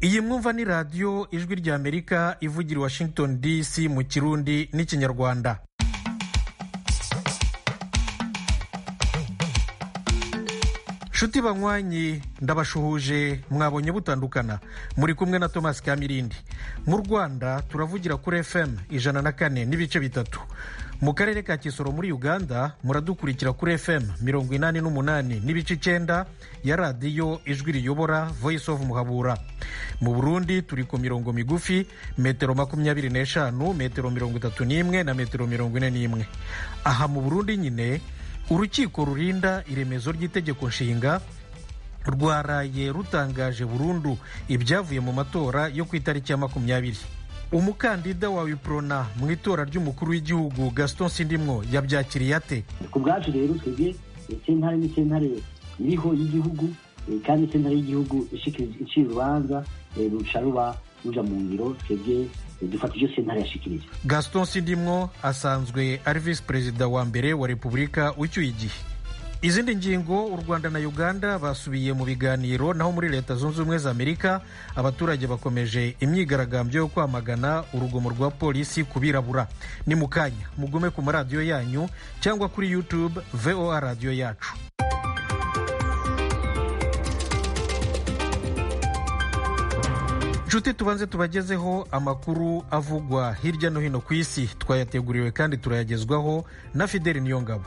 iyi mwumva ni radiyo ijwi ry'amerika ivugira i washington dc mu kirundi n'ikinyarwanda nshuti banywanyi ndabashuhuje mwabonye butandukana muri kumwe na thomas kamirindi mu rwanda turavugira kuri fm ijana na kane n'ibice bitatu mu karere ka kisoro muri uganda muradukurikira kuri fm mirongo inani n'umunani n'ibice icyenda ya radiyo ijwi riyobora voice of muhabura mu burundi turi ku mirongo migufi metero makumyabiri n'eshanu metero mirongo itatu n'imwe na metero mirongo ine n'imwe aha mu burundi nyine urukiko rurinda iremezo ry'itegeko nshinga rwaraye rutangaje burundu ibyavuye mu matora yo ku itariki ya makumyabiri umukandida wa wiprona mu itora ry'umukuru w'igihugu gaston sindimwo yabyakiriye ate ku bwacu rero twebwe sentare ni sentare iriho y'igihugu kandi sentare y'igihugu iciye urubanza ruca ruba ruja mu ngiro twebwe dufata ibyo sentare yashikirije gaston sindimwo asanzwe ari visi perezida wa mbere wa repubulika ucyuye igihe izindi ngingo u rwanda na uganda basubiye mu biganiro naho muri leta zunze ubumwe za amerika abaturage bakomeje imyigaragambyo yo kwamagana urugomo rwa polisi ku birabura ni mu kanya mugume ku maradiyo yanyu cyangwa kuri youtube voa radiyo yacu nshuti tubanze tubagezeho amakuru avugwa hirya no hino ku isi twayateguriwe kandi turayagezwaho na fideli niyongabo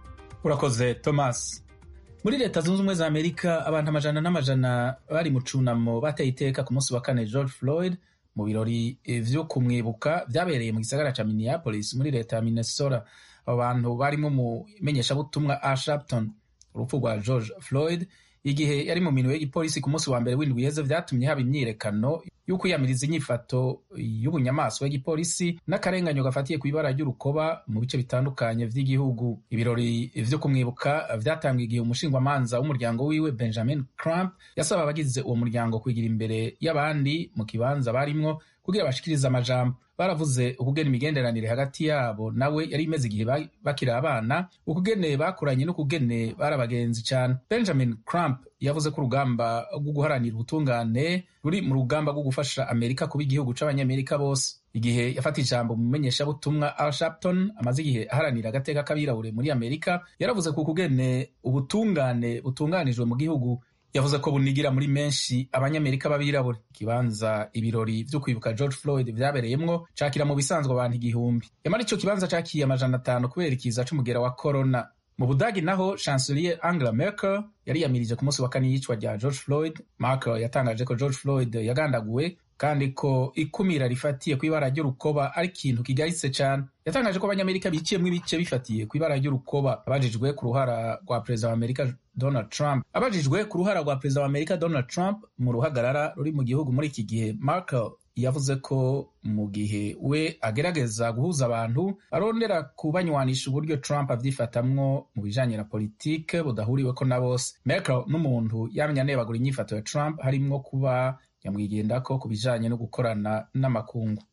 urakoze thomas muri leta zunze ubumwe za amerika abantu amajana n'amajana bari mu cunamo bateye iteka ku munsi wa kane george floyd mu birori vyo kumwibuka vyabereye mu gisagara ca minneapolis muri leta ya minnesota abo bantu barimo umumenyeshabutumwa al sharpton urupfu rwa george floyd igihe yari mu minwe y'igipolisi ku munsi wa mbere w'indwi yeze vyatumye haba imyirekano y'ukwiyamiriza inyifato y'ubunyamaswa y'igipolisi n'akarenganyo gafatiye ku ibara ry'urukoba mu bice bitandukanye vy'igihugu ibirori vyo kumwibuka vyatangiye igihe umushingwamanza w'umuryango wiwe benjamin crump yasaba abagize uwo muryango kwigira imbere y'abandi mu kibanza barimwo kugira bashikirize amajambo baravuze ukugena imigenderanire hagati yabo nawe yari imeze igihe bakiri abana ukugene bakuranye n'ukugene bari abagenzi cyane benjamin crump yavuze ko urugamba rwo guharanira ubutungane ruri mu rugamba rwo gufasha amerika kuba igihugu c'abanyamerika bose igihe yafata ijambo mu menyeshabutumwa al sharpton amaze igihe aharanira agateka k'abirabure muri amerika yaravuze ku kugene ubutungane butunganijwe mu gihugu yavuze ko bunigira muri menshi abanyamerika b'abirabure ikibanza ibirori vyo kwibuka george floyd vyabereyemwo cakira mu bisanzwe abantu igihumbi yamara ico kibanza cakiye amajana atanu kubera ikiza c'umugera wa corona mu budagi naho chancelier angela merkel yariyamirije ku munsi wa kane y'icwa rya george floyd merkel yatangaje ko george floyd yagandaguwe kandi ko ikumira rifatiye ku ibara ry'urukoba ari ikintu kigaritse cyane yatangaje ko abanyamerika biciyemwo ibice bifatiye ku ibara ry'urukoba abajijwe ku ruhara rwa perezida wa amerika donald trump abajijwe ku ruhara rwa perezida wa amerika donald trump mu ruhagarara ruri mu gihugu muri iki gihe markel yavuze ko mu gihe we agerageza guhuza abantu arondera kubanywanisha uburyo trump avyifatamwo mu bijanye na politike budahuriweko na bose merkel n'umuntu yamye anebagura inyifato ya trump harimwo kuba nyamwigendako ku bijanye no gukorana n'amakungu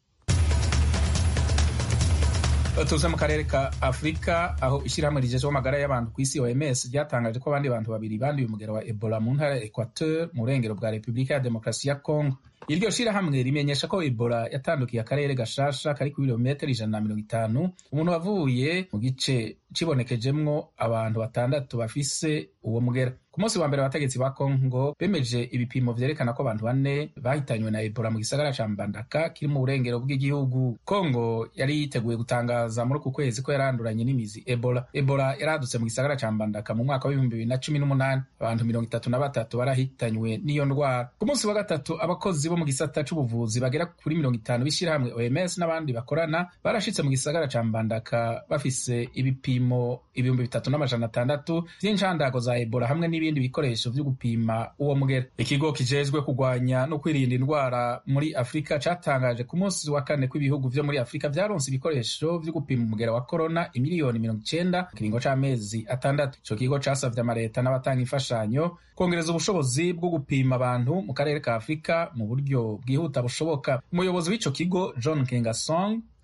tuze mu karere ka afurika aho ishyirahamwe rijejeho amagara y'abantu ku isi oms ryatangaje ko abandi bantu babiri banduye umugero wa ebola mu ntara ya equateur mu burengero bwa repubulika ya demokarasi ya congo iryo shirahamwe rimenyesha ko ebola yatandukiye akarere gashasha kari ku birometero ijana na mirongo itanu umuntu wavuye mu gice cibonekejemwo abantu batandatu bafise uwo mugera ku munsi wa mbere abategetsi ba congo bemeje ibipimo vyerekana ko abantu bane bahitanywe na ebola mu gisagara ca mbandaka kiri mu burengero bw'igihugu congo yari yiteguye gutangaza muri uku kwezi ko yaranduranye n'imizi ebola ebola yaradutse mu gisagara ca mbandaka mu mwaka w'ibihumbi bibiri na cumi n'umunani abantu mirongo itatu na batatu barahitanywe n'iyo ndwara ku munsi wa gatatu abakozi bo mu gisata c'ubuvuzi bagera kuri mirongo itanu b'ishyirahamwe oms n'abandi bakorana barashitse mu gisagara ca mbandaka bafise ibipimo ibihumbi bitatu n'amajana atandatu vy'incandago za ebola hamwe n'ibindi bikoresho vyo gupima uwo mugera ikigo kijejwe kurwanya no kwirinda indwara muri afurika catangaje ku munsi wa kane kw'ibihugu vyo muri afurika vyaronse ibikoresho vyo gupima umugera wa korona imiliyoni mirongo icenda mu kiringo c'amezi atandatu ico kigo casavye amareta n'abatanga imfashanyo kongereza ubushobozi bwo gupima abantu mu karere ka afurika mu buryo bwihuta bushoboka umuyobozi w'ico kigo john kengasong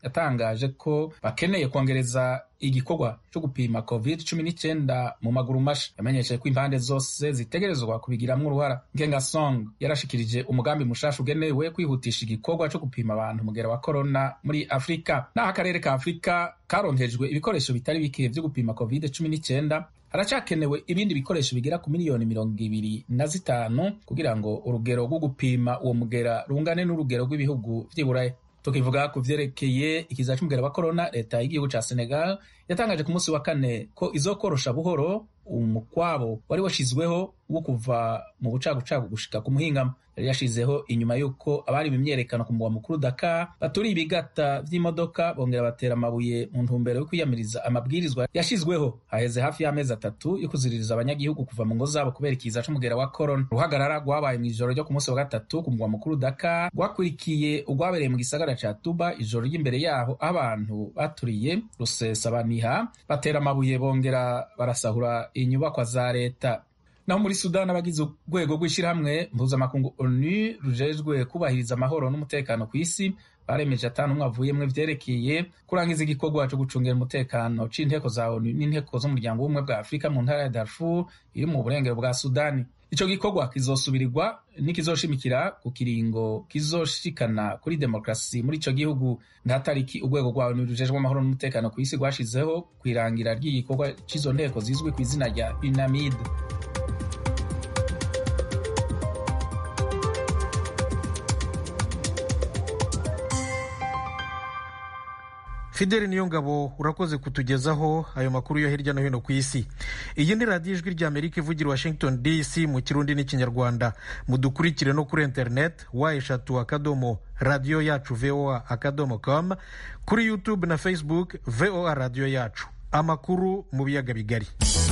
yatangaje ko bakeneye kongereza igikorwa cyo gupima covid cumi n'icyenda mu maguru masha yamenyesheje ko impande zose zitegerezwa kubigiramwo uruhara ngengasong yarashikirije umugambi mushasha ugenewe kwihutisha igikorwa cyo gupima abantu umugera wa korona muri afurika naho akarere ka afurika karonkejwe ibikoresho bitari bike vyo gupima covid cumi n'icyenda haracakenewe ibindi bikoresho bigera ku miliyoni mirongo ibiri na zitanu kugira ngo urugero rwo gupima uwo mugera rungane n'urugero rw'ibihugu vy'iburaya tukivuga ku vyerekeye ikiza c'umugera wa korona leta y'igihugu ca senegal yatangaje ku munsi wa kane ko izokorosha buhoro umukwabo wari washizweho wo kuva mu bucagucagu gushika ku muhingamo yari yashizeho inyuma y'uko abari mu myerekano ku mugwa mukuru Dakar baturiye ibigata vy'imodoka bongera batera amabuye mu ntumbero yo kwiyamiriza amabwirizwa yashizweho haheze hafi y'amezi atatu yo kuziririza abanyagihugu kuva mu ngo zabo kubera ikiza c'umugera wa korona uruhagarara rwabaye mw'ijoro ryo ku munsi wa gatatu ku mugwa mukuru Dakar rwakurikiye urwabereye mu gisagara ca Tuba ijoro ry'imbere yaho aho abantu baturiye rusesabaniha batera amabuye bongera barasahura inyubakwa za leta naho muri sudani abagize urwego rw'ishyirahamwe mpuzamakungu onu rujejwe kubahiriza amahoro n'umutekano ku isi baremeje atanu umwe avuyemwo vyerekeye kurangiza igikorwa co gucungera umutekano c'inteko za onu n'inteko z'umuryango w'ubumwe bwa afurika mu ntara ya darfur iri mu burengero bwa sudani ico gikorwa kizosubirirwa n'ikizoshimikira ku kiringo kizoshikana kuri demokarasi muri ico gihugu nta tariki urwego rwa onu rujejwe amahoro n'umutekano ku isi rwashizeho kw'irangira ry'igikorwa c'izo nteko zizwi ku izina rya unamid fideli niyo ngabo urakoze kutugezaho ayo makuru yo hirya no hino ku isi iyi ni radiyo ijwi rya amerika ivugira washington dc mu kirundi n'ikinyarwanda mudukurikire no kuri interineti wa eshatu akadomo radiyo yacu voa akadomo com kuri youtube na facebook voa radiyo yacu amakuru mu biyaga bigari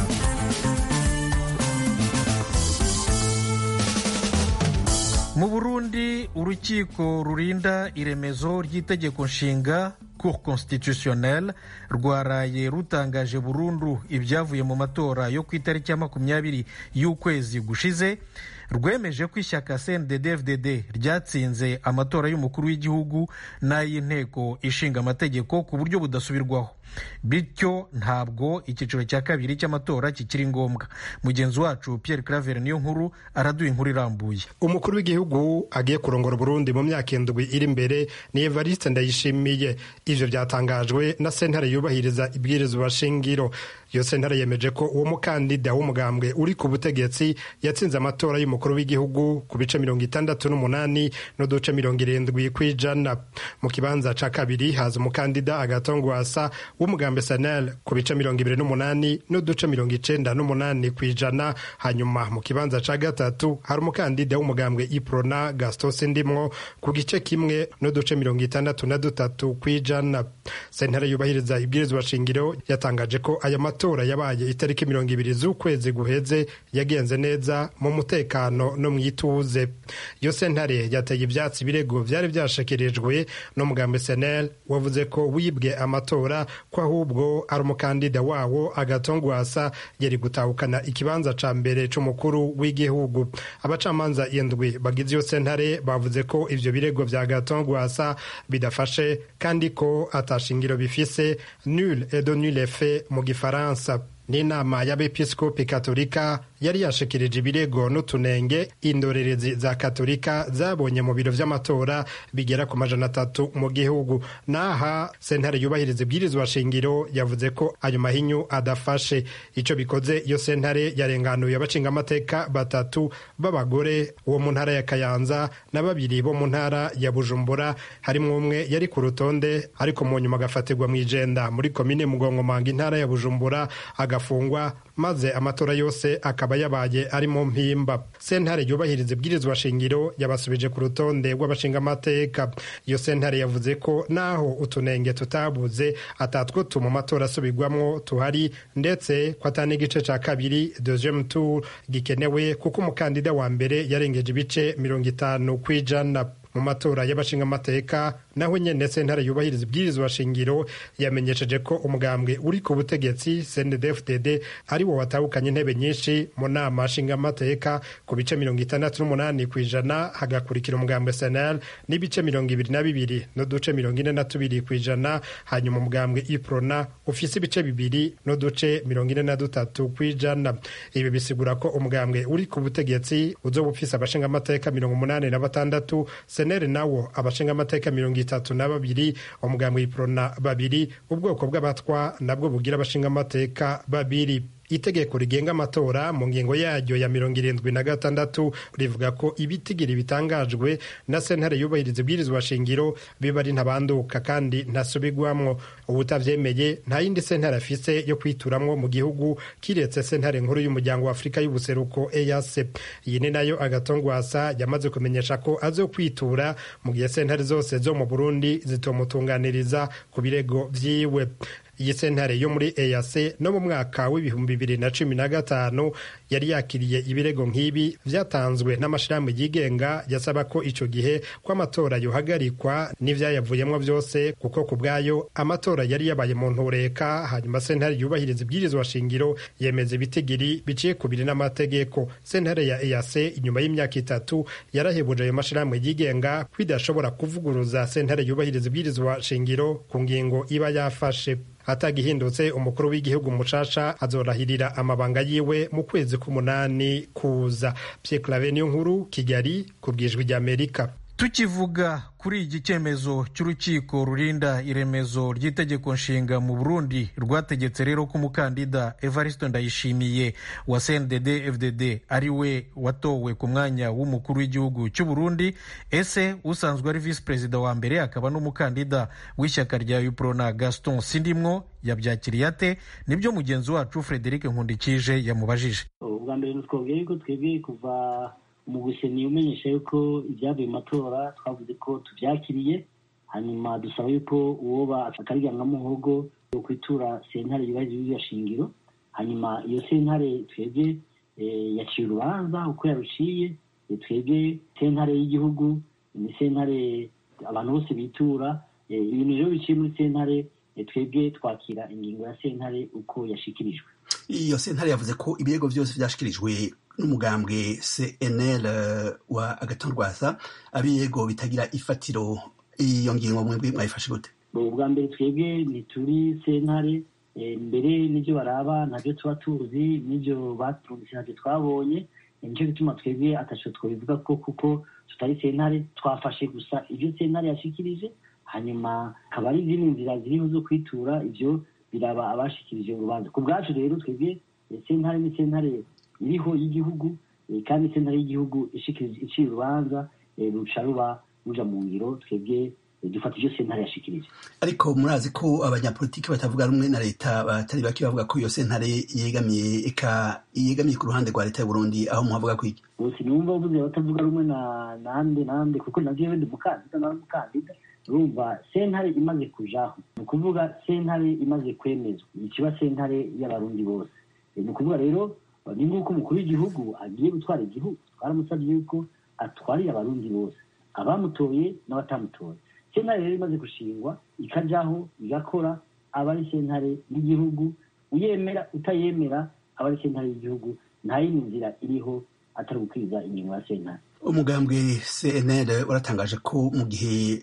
mu burundi urukiko rurinda iremezo ry'itegeko nshinga cour constitutionnelle rwaraye rutangaje burundu ibyavuye mu matora yo ku itariki ya makumyabiri y'ukwezi gushize rwemeje ko ishyaka cndd ryatsinze amatora y'umukuru w'igihugu n'ay'inteko ishinga amategeko ku buryo budasubirwaho bityo ntabwo icyiciro cya kabiri cy'amatora kikiri ngombwa mugenzi wacu pierre claver niyo nkuru araduha inkuru irambuye umukuru w'igihugu agiye kurongora burundi mu myaka indwi iri imbere ni evariste ndayishimiye ivyo byatangajwe na sentare yubahiriza ibwirizwa shingiro iyo sentare yemeje ko uwo mukandida w'umugambwe uri ku butegetsi yatsinze amatora y'umukuru w'igihugu ku bice mirongo itandatu n'umunani n'uduce mirongo irindwi kw'ijana mu kibanza ca kabiri haza umukandida agatongwasa w'umugambi sanel ku bice mirongo ibiri n'umunani n'uduce mirongo icenda n'umunani kw'ijana hanyuma mu kibanza ca gatatu hari umukandida w'umugambwe iprona gastos ndimwo ku gice kimwe n'uduce mirongo itandatu na dutatu kw'ijana sentare yubahiriza ibwirizwa shingiro yatangaje ko aya matora yabaye itariki mirongo ibiri z'ukwezi guheze yagenze neza mu mutekano no mu ituze iyo sentare yateye ivyatsi ibirego vyari vyashikirijwe n'umugambi senel wavuze ko wibwe amatora ko ahubwo ari umukandida wawo agatongwasa yari gutahukana ikibanza ca mbere c'umukuru w'igihugu abacamanza indwi bagize iyo sentare bavuze ko ivyo birego vya gatongwasa bidafashe kandi ko atashingiro bifise nul et de nul effet mu gifaransa n'inama y'abepiskopi katolika yari yashikirije ibirego n'utunenge indorerezi za katolika zabonye mu biro vy'amatora bigera ku majana atatu mu gihugu naha sentare yubahiriza ibwirizwa shingiro yavuze ko ayo mahinyu adafashe ico bikoze iyo sentare yarenganuye abacingamateka batatu b'abagore uwo mu ntara ya kayanza na babiri bo mu ntara ya bujumbura harimwo umwe yari ku rutonde ariko mu nyuma agafatirwa mw'ijenda muri komine mugongomanga intara ya bujumbura agafungwa maze amatora yose akaba yabaye ari mu mpimba sentare yubahiriza ibwirizwa shingiro yabasubije ku rutonde rw'abashingamateka iyo sentare yavuze ko naho utunenge tutabuze atatwo tu mu matora asubirwamwo tuhari ndetse ko atari n'igice ca kabiri deuxième tour gikenewe kuko umukandida wa mbere yarengeje ibice mirongo itanu kw'ijana mu matora y'abashingamateka naho nyene sentare yubahiriza ibwirizwa shingiro yamenyesheje ko umugambwe uri ku butegetsi CNDD-FDD ari wo watahukanye intebe nyinshi mu nama nshingamateka ku bice mirongo itandatu n'umunani ku ijana hagakurikira umugambwe SNL n'ibice mirongo ibiri na bibiri n'uduce mirongo ine na tubiri ku ijana hanyuma umugambwe iprona ufise ibice bibiri n'uduce mirongo ine na dutatu ku ijana ibi bisigura ko umugambwe uri ku butegetsi uzoba ufise abashingamateka mirongo umunani na batandatu senere nawo abashingamateka mirongo itatu na babiri umugambwe iprona babiri ubwoko bw'abatwa nabwo bugira abashingamateka babiri itegeko rigenga amatora mu ngingo yaryo ya mirongo irindwi na gatandatu rivuga ko ibitigiri bitangajwe na sentare yubahiriza ibwirizwa shingiro biba ari ntabanduka kandi ntasubigwamwo ubutavyemeye nta yindi sentare afise yo kwituramwo mu gihugu kiretse sentare nkuru y'umuryango wa afurika y'ubuseruko EAC iyi ni nayo agatongwasa yamaze kumenyesha ko azo kwitura mu gihe sentare zose zo mu burundi zitomutunganiriza ku birego vyiwe iyi sentare yo muri EAC no mu mwaka w'ibihumbi bibiri na cumi na gatanu yari yakiriye ibirego nk'ibi vyatanzwe n'amashirahamwe yigenga yasaba ko ico gihe ko amatora yohagarikwa n'ivyayavuyemwo vyose kuko ku bwayo amatora yari yabaye mu ntureka hanyuma sentare yubahiriza ibwirizwa shingiro yemeza ibitigiri biciye ku biri n'amategeko sentare ya EAC inyuma y'imyaka itatu yarahebuje ayo mashirahamwe yigenga ko idashobora kuvuguruza sentare yubahiriza ibwirizwa shingiro ku ngingo iba yafashe hatagihindutse umukuru w'igihugu mushasha azorahirira amabanga yiwe mu kwezi k'umunani kuza Pierre Claver niyo nkuru Kigali ku bwijwi ry'Amerika tukivuga kuri iki cyemezo cy'urukiko rurinda iremezo ry'itegeko nshinga mu burundi rwategetse rero ko umukandida evariste ndayishimiye wa cndd fdd ari we watowe ku mwanya w'umukuru w'igihugu cy'u burundi ese usanzwe ari visi perezida wa mbere akaba n'umukandida w'ishyaka rya uprona gaston sindimwo yabyakiriye ate nibyo mugenzi wacu frederic nkundikije yamubajije ubwa mbere twabwiye ko twebwe kuva mu guseni umenyesha yuko ibyavuye mu matora twavuze ko tubyakiriye hanyuma dusaba yuko uwoba akaryanwa muhogo yo kwitura sentare yubahiriza iriya shingiro hanyuma iyo sentare twebwe yaciye urubanza uko yaruciye twebwe sentare y'igihugu ni sentare abantu bose bitura ibintu rero biciye muri sentare twebwe twakira ingingo ya sentare uko yashikirijwe iyo sentare yavuze ko ibirego byose byashikirijwe n'umugambwe cnl wa agatorwasa abirego bitagira ifatiro iyo ngingo mwebwe mwayifashe gute ubwa mbere twebwe ntituri sentare mbere n'ibyo baraba ntabyo tuba tuzi n'ibyo batumvise ntabyo twabonye nicyo gituma twebwe ataco twabivuga ko kuko tutari sentare twafashe gusa ibyo sentare yashikirije hanyuma akaba ari izindi nzira ziriho zo kwitura ibyo biraba abashikirije urubanza ku bwacu rero twebwe sentare ni sentare iriho y'igihugu kandi sentare y'igihugu iciye urubanza ruca ruba ruja mu ngiro twebwe dufata ibyo sentare yashikirije ariko murazi ko abanyapolitiki batavuga rumwe na leta batari bake bavuga ko iyo sentare yegamiye eka yegamiye ku ruhande rwa leta y'uburundi aho muhavuga ko iki bose numva uvuze batavuga rumwe na nande nande kuko navyo ndi mukandida nawe mukandida urumva sentare imaze kujaho ni ukuvuga sentare imaze kwemezwa ikiba sentare y'abarundi bose ni ukuvuga rero ni nk'uko umukuru w'igihugu agiye gutwara igihugu twaramusabye yuko atwarira abarundi bose abamutoye n'abatamutoye sentare rero imaze gushingwa ikajaho igakora aba ari sentare y'igihugu uyemera utayemera aba ari sentare y'igihugu nta yindi nzira iriho atari gukwiza ingingo ya sentare umugambwe cnl waratangaje ko mu gihe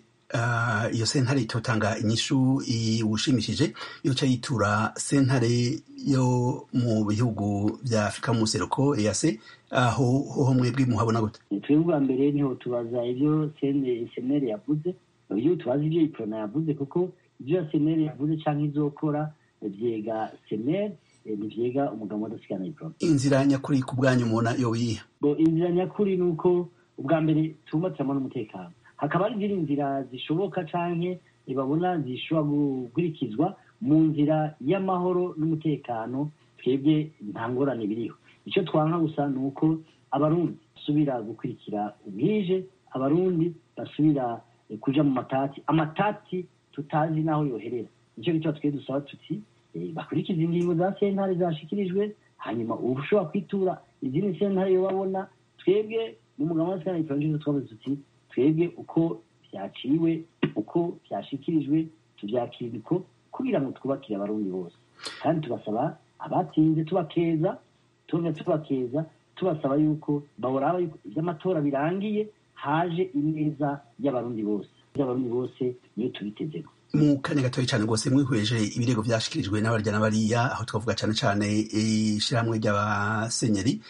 iyo sentare itotanga inyishu iwushimishije yoca yitura sentare yo mu bihugu bya afurika mu museruko eyase aho hoho mwebwe muhabona gute twebwe ubwa mbere niho tubaza ibyo senere yavuze iyo tubaza ibyo iprona yavuze kuko ibyo senere yavuze cyangwa izokora byega senere ntibyega umugabo wadasigana iprona inzira nyakuri ku bwanyu mubona yo yiha inzira nyakuri ni uko ubwa mbere tubumbatiramo n'umutekano hakaba hari izindi nzira zishoboka canke babona zishobora gukurikizwa mu nzira y'amahoro n'umutekano twebwe nta ngorane biriho icyo twanka gusa ni uko abarundi basubira gukurikira ubwije abarundi basubira kuja mu matati amatati tutazi n'aho yoherera nicyo gituma twe dusaba tuti bakurikiza ingingo za sentare zashikirijwe hanyuma uba ushobora kwitura izindi sentare yo babona twebwe mu mugabo wa sentare twavuze tuti twebwe uko byaciwe uko uko byashikirijwe tubyakira uko kugira ngo twubakire abarundi bose kandi tugasaba abatsinze tubakeza tuba tubakeza tubasaba yuko bahora yuko iby'amatora birangiye haje ineza y'abarundi bose y'abarundi bose niyo tubitezeko mu kanya gatoya cyane rwose mwihweje ibirego byashikirijwe n'abarya n'abariya aho twavuga cyane cyane ishyirahamwe ry'abasenyeri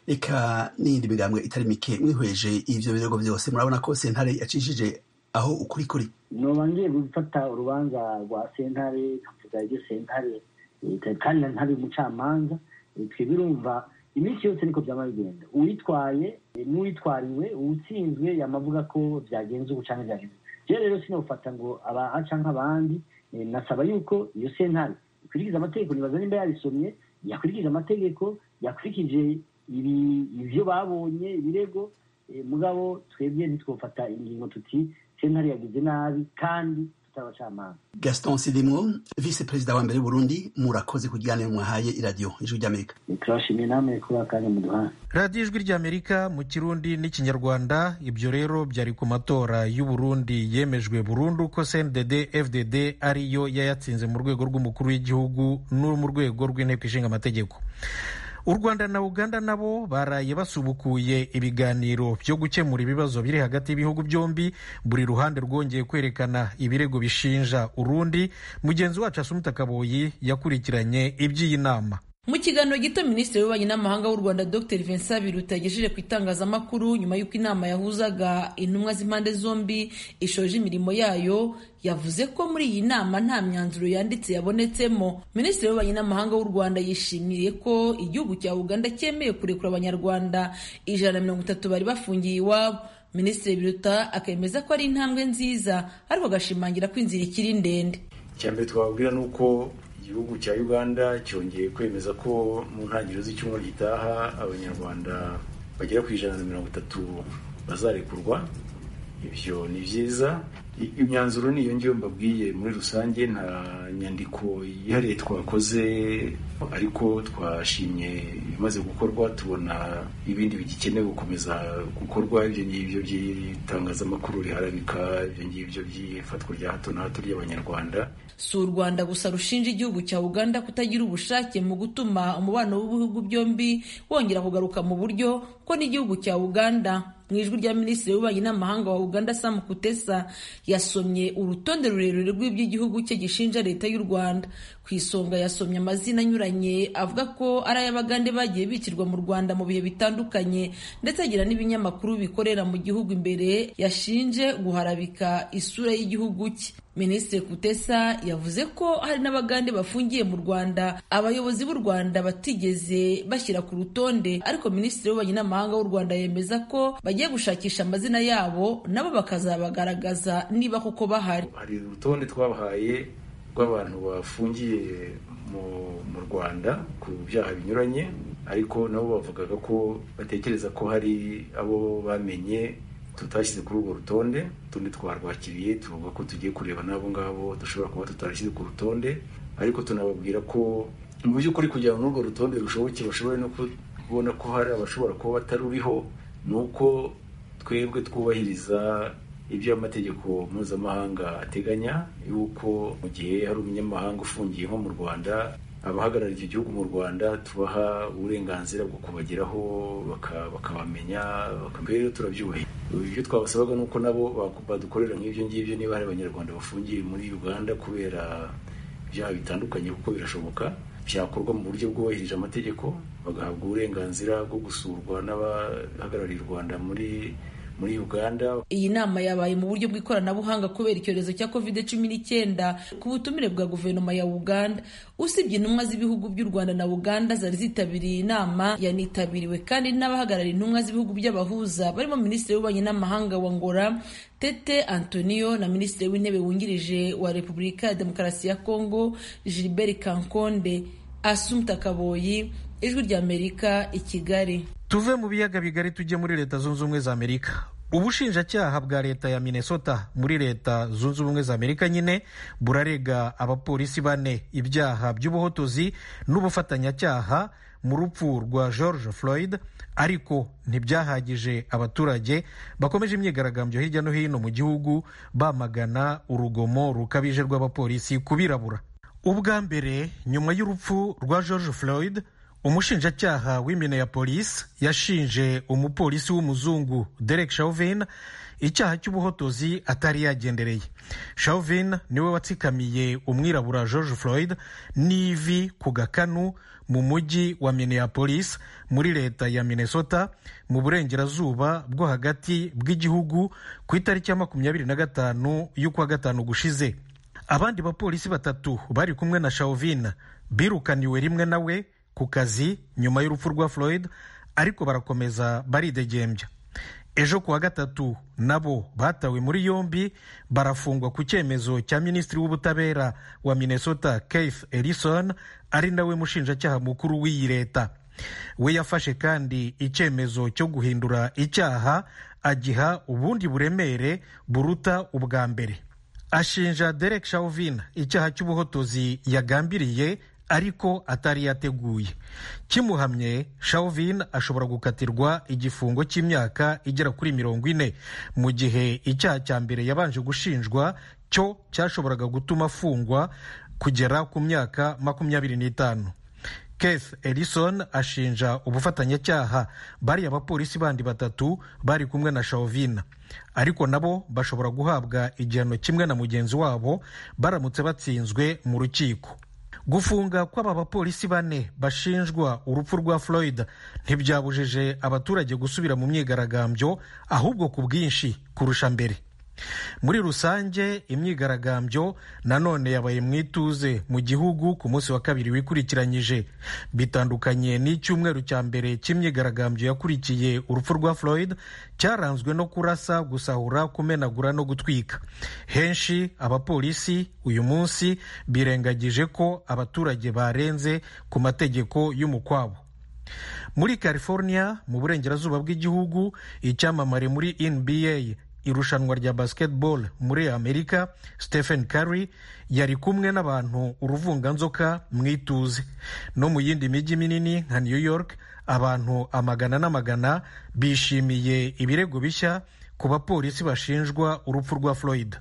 eka n'iyindi migambwe itari mike mwihweje ivyo birego byose murabona ko sentare yacishije aho ukuri kuri noba ngiye gufata urubanza rwa sentare nkavuga ibyo sentare kandi ntari umucamanza twebwe urumva iminsi yose niko byaba bigenda uwitwaye n'uwitwariwe uwutsinzwe yamavuga ko byagenze ubu cyangwa byagenze rero rero sinofata ngo aba aca nk'abandi nasaba yuko iyo sentare ikurikiza amategeko nibaza nimba yarisomye yakurikije amategeko yakurikije ibyo babonye ibirego mugabo twebwe ntitwofata ingingo tuti sentare yagize nabi kandi tutabacamanza gaston sidimwo vice perezida wa mbere w'uburundi murakoze ku kiganiro mwahaye iradiyo ijwi ry'amerika turashimiye namwe kuba kanya muduhaye radiyo ijwi ry'amerika mu kirundi n'ikinyarwanda ibyo rero byari ku matora y'uburundi yemejwe burundu ko cndd fdd ariyo yayatsinze mu rwego rw'umukuru w'igihugu no mu rwego rw'inteko ishinga amategeko u rwanda na uganda nabo baraye basubukuye ibiganiro byo gukemura ibibazo biri hagati y'ibihugu byombi buri ruhande rwongeye kwerekana ibirego bishinja urundi mugenzi wacu asumuta kaboyi yakurikiranye iby'iyi nama mu kiganiro gito minisitiri w'ububanyi n'amahanga w'u rwanda dr vincent biruta yagejeje ku itangazamakuru nyuma y'uko inama yahuzaga intumwa z'impande zombi ishoje imirimo yayo yavuze ko muri iyi nama nta myanzuro yanditse yabonetsemo minisitiri w'ububanyi n'amahanga w'u rwanda yishimiye ko igihugu cya uganda cyemeye kurekura abanyarwanda ijana na mirongo itatu bari bafungiye iwabo minisitiri biruta akemeza ko ari intambwe nziza ariko agashimangira ko inzira ikiri ndende icyambere twababwira ni uko igihugu cya uganda cyongeye kwemeza ko mu ntangiriro z'icyumweru gitaha abanyarwanda bagera ku ijana na mirongo itatu bazarekurwa ibyo ni byiza imyanzuro ni iyo ngiyo mbabwiye muri rusange nta nyandiko yihariye twakoze ariko twashimye ibimaze gukorwa tubona ibindi bigikenewe gukomeza gukorwa ibyo ngibyo by'itangazamakuru riharabika ibyo ngibyo by'ifatwa rya hato na hato ry'abanyarwanda si u rwanda gusa rushinja igihugu cya uganda kutagira ubushake mu gutuma umubano w'ibihugu byombi wongera kugaruka mu buryo ko n'igihugu cya uganda mu ijwi rya minisitiri w'ububanyi n'amahanga wa uganda sam kutesa yasomye urutonde rurerure rw'iby'igihugu cye gishinja leta y'u rwanda ku isonga yasomye amazina anyuranye avuga ko ari ay'abagande bagiye bicirwa mu rwanda mu bihe bitandukanye ndetse agira n'ibinyamakuru bikorera mu gihugu imbere yashinje guharabika isura y'igihugu cye minisitiri kutesa yavuze ko hari n'abagande bafungiye mu rwanda abayobozi b'u rwanda batigeze bashyira ku rutonde ariko minisitiri w'ububanyi n'amahanga w'u rwanda yemeza ko bagiye gushakisha amazina yabo nabo bakazabagaragaza niba koko bahari hari urutonde twabahaye rw'abantu bafungiye mu rwanda ku byaha binyuranye ariko nabo bavugaga ko batekereza ko hari abo bamenye tutashyize kuri urwo rutonde utundi twarwakiriye tuvuga ko tugiye kureba n'abo ngabo dushobora kuba tutarashyize ku rutonde ariko tunababwira ko mu by'ukuri kugira ngo n'urwo rutonde rushoboke bashobore no kubona ko hari abashobora kuba bataruriho ni uko twebwe twubahiriza ibyo amategeko mpuzamahanga ateganya yuko mu gihe hari umunyamahanga ufungiye nko mu rwanda abahagarariye icyo gihugu mu rwanda tubaha uburenganzira bwo kubageraho bakabamenya rero turabyubahiriza ibyo twabasabaga ni uko nabo badukorera nk'ibyo ngibyo niba hari abanyarwanda bafungiye muri uganda kubera ibyaha bitandukanye kuko birashoboka byakorwa mu buryo bwubahirije amategeko bagahabwa uburenganzira bwo gusurwa n'abahagarariye u rwanda muri muri uganda iyi nama yabaye mu buryo bw'ikoranabuhanga kubera icyorezo cya covid cumi n'icyenda ku butumire bwa guverinoma ya uganda usibye intumwa z'ibihugu by'u rwanda na uganda zari zitabiriye inama yanitabiriwe kandi n'abahagarariye intumwa z'ibihugu by'abahuza barimo minisitiri w'ububanyi n'amahanga wa ngora tete antonio na minisitiri w'intebe wungirije wa repubulika ya demokarasi ya kongo gilbert kankonde asumta kaboyi ijwi ry'amerika i kigali tuve mu biyaga bigari tujye muri leta zunze ubumwe za amerika ubushinjacyaha bwa leta ya minnesota muri leta zunze ubumwe za amerika nyine burarega abapolisi bane ibyaha by'ubuhotozi n'ubufatanyacyaha mu rupfu rwa george floyd ariko ntibyahagije abaturage bakomeje imyigaragambyo hirya no hino mu gihugu bamagana urugomo rukabije rw'abapolisi ku birabura ubwa mbere nyuma y'urupfu rwa george floyd umushinjacyaha w'Minneapolis yashinje umupolisi w'umuzungu Derek Chauvin icyaha cy'ubuhotozi atari yagendereye Chauvin niwe watsikamiye umwirabura George Floyd n'ivi ku gakanu mu mujyi wa Minneapolis muri leta ya Minnesota mu burengerazuba bwo hagati bw'igihugu ku itariki ya makumyabiri na gatanu y'ukwa gatanu gushize abandi bapolisi batatu bari kumwe na Chauvin birukaniwe rimwe nawe ku kazi nyuma y'urupfu rwa Floyd ariko barakomeza baridegembya ejo kuwa gatatu nabo batawe muri yombi barafungwa ku cyemezo cya minisitiri w'ubutabera wa Minnesota Keith Ellison ari nawe mushinjacyaha mukuru w'iyi leta we yafashe kandi icyemezo cyo guhindura icyaha agiha ubundi buremere buruta ubwa mbere ashinja Derek Chauvin icyaha cy'ubuhotozi yagambiriye ariko atari yateguye kimuhamye Chauvin ashobora gukatirwa igifungo cy'imyaka igera kuri mirongo ine mu gihe icyaha cya mbere yabanje gushinjwa cyo cyashoboraga gutuma afungwa kugera ku myaka makumyabiri n'itanu Keith Ellison ashinja ubufatanyacyaha bariya abapolisi bandi batatu bari kumwe na Chauvin ariko nabo bashobora guhabwa igihano kimwe na mugenzi wabo baramutse batsinzwe mu rukiko gufunga kw'aba bapolisi bane bashinjwa urupfu rwa Floyd ntibyabujije abaturage gusubira mu myigaragambyo ahubwo ku bwinshi kurusha mbere muri rusange imyigaragambyo nanone yabaye mu ituze mu gihugu ku munsi wa kabiri wikurikiranyije bitandukanye n'icyumweru cya mbere cy'imyigaragambyo yakurikiye urupfu rwa Floyd cyaranzwe no kurasa gusahura kumenagura no gutwika henshi abapolisi uyu munsi birengagije ko abaturage barenze ku mategeko y'umukwabo muri california mu burengerazuba bw'igihugu icyamamare muri nba irushanwa rya basketball muri amerika stephen curry yari kumwe n'abantu uruvunganzoka mu ituze no mu yindi mijyi minini nka new york abantu amagana n'amagana bishimiye ibirego bishya ku bapolisi bashinjwa urupfu rwa floyd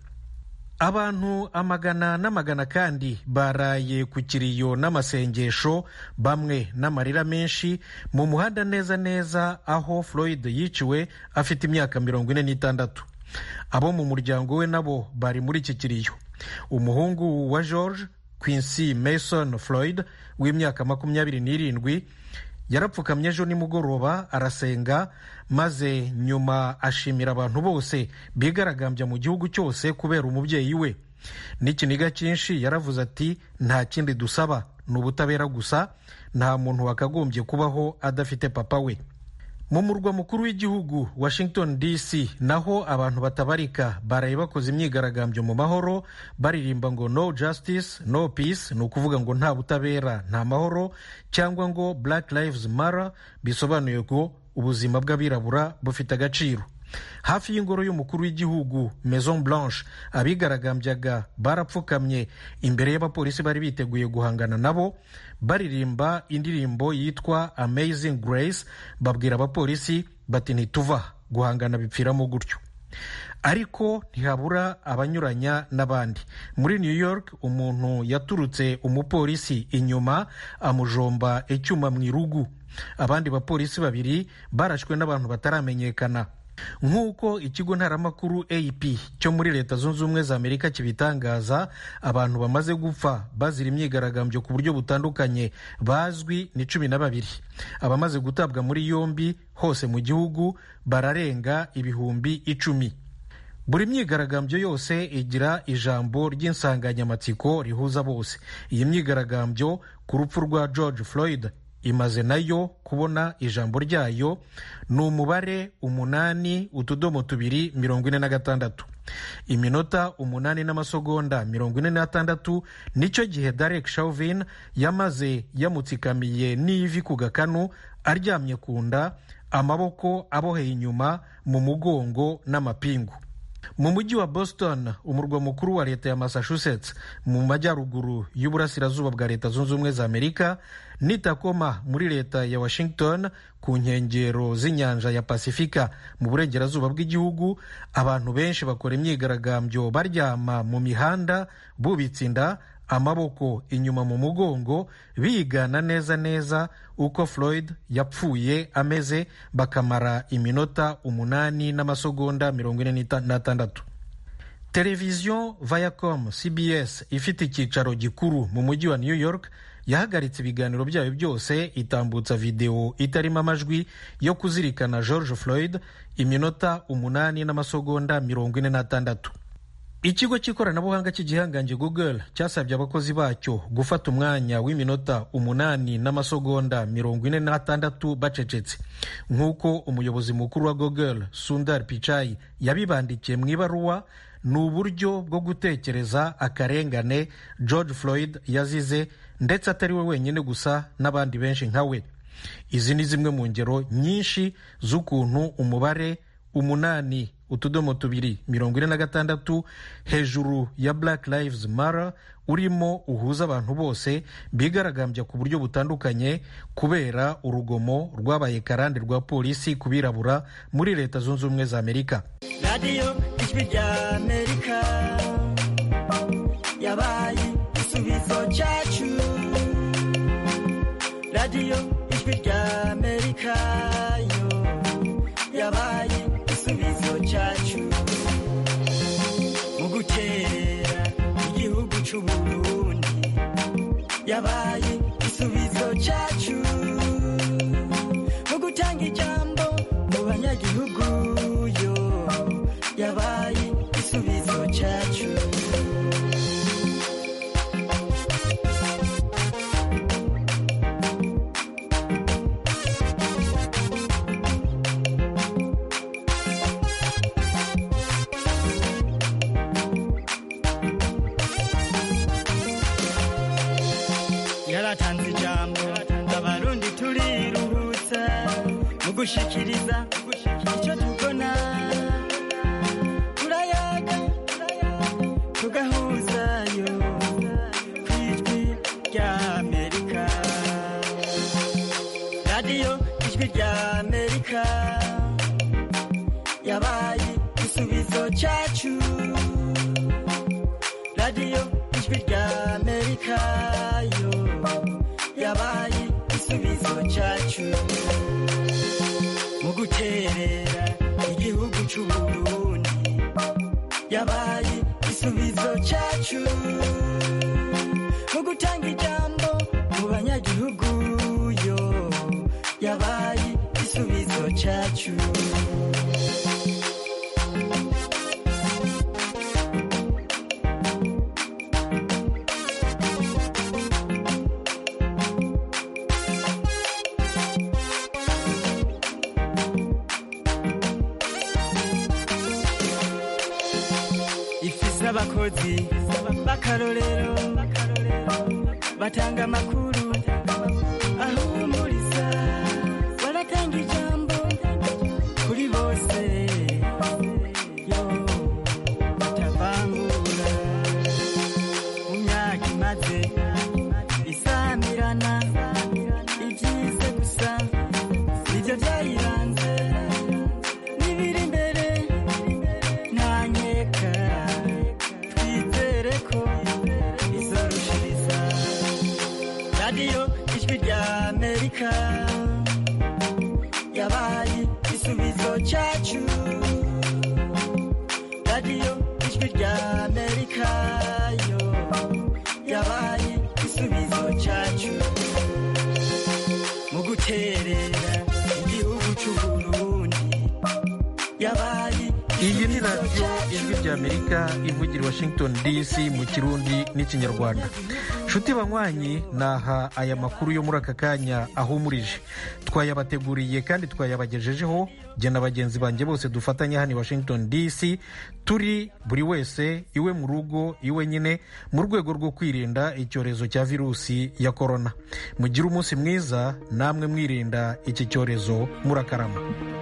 abantu amagana n'amagana kandi baraye ku kiriyo n'amasengesho bamwe n'amarira menshi mu muhanda neza neza aho floyd yiciwe afite imyaka mirongo ine n'itandatu abo mu muryango we nabo bari muri iki kiriyo umuhungu wa george quincy mason floyd w'imyaka makumyabiri n'irindwi yarapfukamye ejo nimugoroba arasenga maze nyuma ashimira abantu bose bigaragambya mu gihugu cyose kubera umubyeyi we n'ikiniga cyinshi yaravuze ati nta kindi dusaba ni ubutabera gusa nta muntu wakagombye kubaho adafite papa we mu murwa mukuru w'igihugu washington dc naho abantu batabarika baraye bakoze imyigaragambyo mu mahoro baririmba ngo no justice no peace ni ukuvuga ngo nta butabera nta mahoro cyangwa ngo black lives matter bisobanuye ngo ubuzima bw'abirabura bufite agaciro hafi y'ingoro y'umukuru w'igihugu maison blanche abigaragambyaga barapfukamye imbere y'abapolisi bari biteguye guhangana nabo baririmba indirimbo yitwa amazing grace babwira abapolisi bati ntituva guhangana bipfiramo gutyo ariko ntihabura abanyuranya n'abandi muri new york umuntu yaturutse umupolisi inyuma amujomba icyuma mu irugu abandi bapolisi babiri barashwe n'abantu bataramenyekana nk'uko ikigo ntaramakuru ap cyo muri leta zunze ubumwe za amerika kibitangaza abantu bamaze gupfa bazira imyigaragambyo ku buryo butandukanye bazwi ni cumi na babiri abamaze gutabwa muri yombi hose mu gihugu bararenga ibihumbi icumi buri myigaragambyo yose igira ijambo ry'insanganyamatsiko rihuza bose iyi myigaragambyo ku rupfu rwa george floyd imaze nayo kubona ijambo ryayo ni umubare umunani utudomo tubiri mirongo ine na gatandatu iminota umunani n'amasegonda mirongo ine n'atandatu nicyo gihe Derek Chauvin yamaze yamutsikamiye n'ivi ku gakanu aryamye ku nda amaboko aboheye inyuma mu mugongo n'amapingu mu mujyi wa boston umurwa mukuru wa leta ya massachusetts mu majyaruguru y'uburasirazuba bwa leta zunze ubumwe za amerika ni takoma muri leta ya washington ku nkengero z'inyanja ya pasifika mu burengerazuba bw'igihugu abantu benshi bakora imyigaragambyo baryama mu mihanda bubitse inda amaboko inyuma mu mugongo bigana neza neza uko floyd yapfuye ameze bakamara iminota umunani n'amasegonda mirongo ine n'atandatu televiziyo viacom cbs ifite icyicaro gikuru mu mujyi wa new york yahagaritse ibiganiro byayo byose itambutsa videwo itarimo amajwi yo kuzirikana george floyd iminota umunani n'amasegonda mirongo ine n'atandatu ikigo cy'ikoranabuhanga cy'igihangange google cyasabye abakozi bacyo gufata umwanya w'iminota umunani n'amasegonda mirongo ine n'atandatu bacecetse nk'uko umuyobozi mukuru wa google sundar pichai yabibandikiye mu ibaruwa ni uburyo bwo gutekereza akarengane george floyd yazize ndetse atari we wenyine gusa n'abandi benshi nka we izi ni zimwe mu ngero nyinshi z'ukuntu umubare umunani utudomo tubiri mirongo ine na gatandatu hejuru ya black lives matter urimo uhuza abantu bose bigaragambya ku buryo butandukanye kubera urugomo rwabaye karande rwa polisi ku birabura muri leta zunze ubumwe za amerika radiyo ijwi rya amerika yabaye igisubizo cyacu radiyo ijwi rya amerika yo yabaye igisubizo cyacu mu guterera igihugu cy'u Burundi yabaye igisubizo cyacu mu gutanga ijambo mu banyagihugu yo yabaye igisubizo cyacu yaratanze ijambo abarundi turiruhutsa mu gushikiriza icyo tubona turayaga tugahuzayo ku ijwi rya amerika radiyo ijwi rya amerika yabaye igisubizo cyacu radiyo ijwi rya amerika yo yabaye igisubizo cyacu mu guterera igihugu cy'u Burundi yabaye igisubizo cyacu mu gutanga ijambo mu banyagihugu yo yabaye igisubizo cyacu ifise abakozi b'akarorero batanga amakuru ahumuriza baratanga ijambo kuri bose yo batavangura mu myaka imaze isamirana ibyize gusa nibyo byayiranze n'ibiri imbere ntanyeka twizere ko izorushiriza radiyo ijwi rya amerika yabaye igisubizo cyacu radiyo ijwi rya amerika yo yabaye igisubizo cyacu mu guterera igihugu cy'u Burundi yabaye iyi ni radiyo ijwi rya amerika ivugira i washington dc mu kirundi n'ikinyarwanda nshuti banywanyi naha aya makuru yo muri aka kanya ahumurije twayabateguriye kandi twayabagejejeho jye na bagenzi banjye bose dufatanya hano i washington dc turi buri wese iwe mu rugo iwe nyine mu rwego rwo kwirinda icyorezo cya virusi ya korona mugire umunsi mwiza namwe mwirinda iki cyorezo murakarama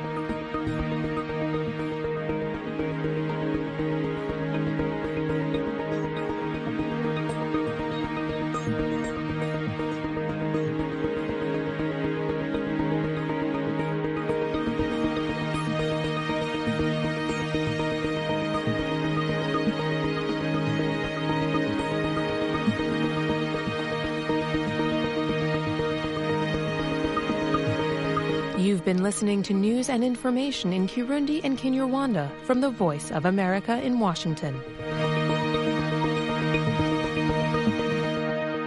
You've been listening to news and information in Kirundi and Kinyarwanda from the Voice of America in Washington.